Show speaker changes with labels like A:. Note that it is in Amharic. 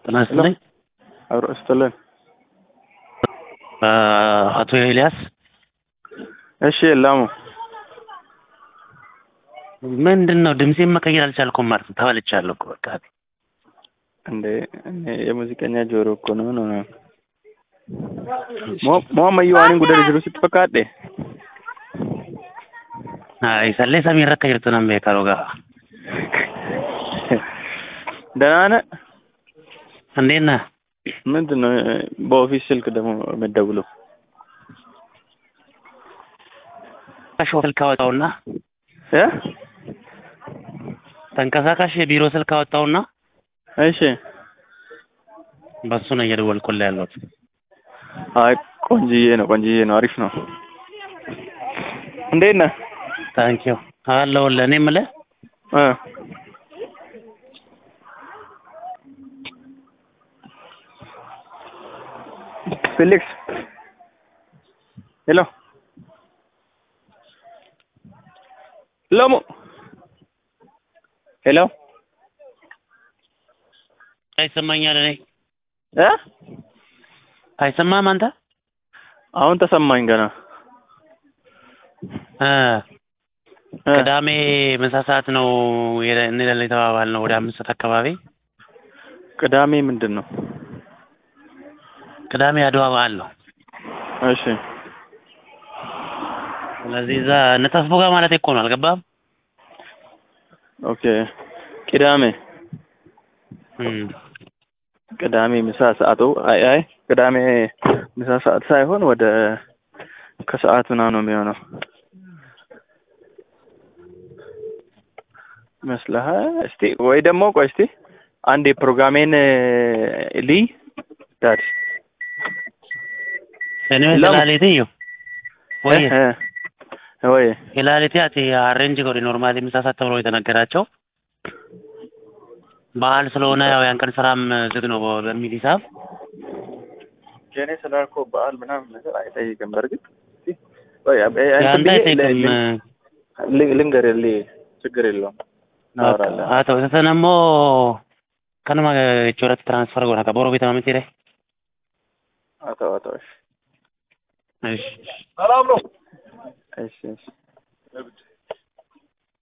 A: ጤና ይስጥልኝ።
B: አብሮ ይስጥልን።
A: አቶ ኤልያስ
B: እሺ ላሙ
A: ምንድን ነው ድምፄን መቀየር አልቻልኩም ማለት ነው። ተበልቻለሁ እኮ በቃ
B: እንዴ እኔ የሙዚቀኛ ጆሮ እኮ ነው ነው ነው ሞመዩ ዋኒን ጉደር ጅሩ ስትፈካዴ
A: አይ ሰሌ ሰሚ ረከ ጅርቱ ነን ቤከሮ ጋ
B: ደህና ነህ?
A: እንዴት ነህ?
B: ምንድን ነው በኦፊስ ስልክ ደግሞ የምትደውለው?
A: ተንቀሳቃሽ ስልክ አወጣውና
B: እ
A: ተንቀሳቃሽ የቢሮ ስልክ አወጣውና
B: እሺ
A: በሱ ነው እየደወልኩልህ ያለሁት።
B: አይ ቆንጅዬ ነው ቆንጅዬ ነው አሪፍ ነው። እንዴት ነህ?
A: ታንኪዩ አለሁልህ። እኔ የምልህ
B: እ ፊሊክስ ሄሎ ለሙ ሄሎ
A: አይሰማኛል። እኔ
B: እ
A: አይሰማህም አንተ?
B: አሁን ተሰማኝ ገና
A: እ
B: እ
A: ቅዳሜ ምሳ ሰዓት ነው እንላለን የተባባልነው ወደ አምስት ሰዓት አካባቢ።
B: ቅዳሜ ምንድን ነው?
A: ቅዳሜ አድዋ በዓል ነው።
B: እሺ
A: ስለዚህ እዛ ነጠፍቦ ጋር ማለት እኮ ነው። አልገባህም?
B: ኦኬ ቅዳሜ
A: እም
B: ቅዳሜ ምሳ ሰዓቱ አይ አይ ቅዳሜ ምሳ ሰዓት ሳይሆን ወደ ከሰዓት ምናምን ነው የሚሆነው ይመስልሃል? እስቲ ወይ ደግሞ ቆይ እስቲ አንድ የፕሮግራሜን ልይ ዳድ
A: Anyway,
B: Lam-
A: ilaalite iyo. ወይ
B: እ ወይ
A: ilaalite ati አሬንጅ ጎዲ ኖርማሊ ምሳ ሰዓት ተብሎ የተነገራቸው በዓል ስለሆነ ያው ያን ቀን ስራም ዝግ ነው በሚል ሂሳብ
B: ጀኔ ስላልከው በዓል ምናምን ነገር አይጠይቅም። በእርግጥ እስቲ ወይ አብ- እንትን
A: ያንተ
B: ብዬ
A: አይጠይቅም።
B: ል- ል- ልንገርህ ልይ ችግር የለውም እናወራለን።
A: haa ta'u isa sana immoo kanuma jechuudhaatti tiraansfar godha akka boroo bitama miti
B: አተው አተው እሺ
A: እሺ
B: ሰላም ነው። እሺ እሺ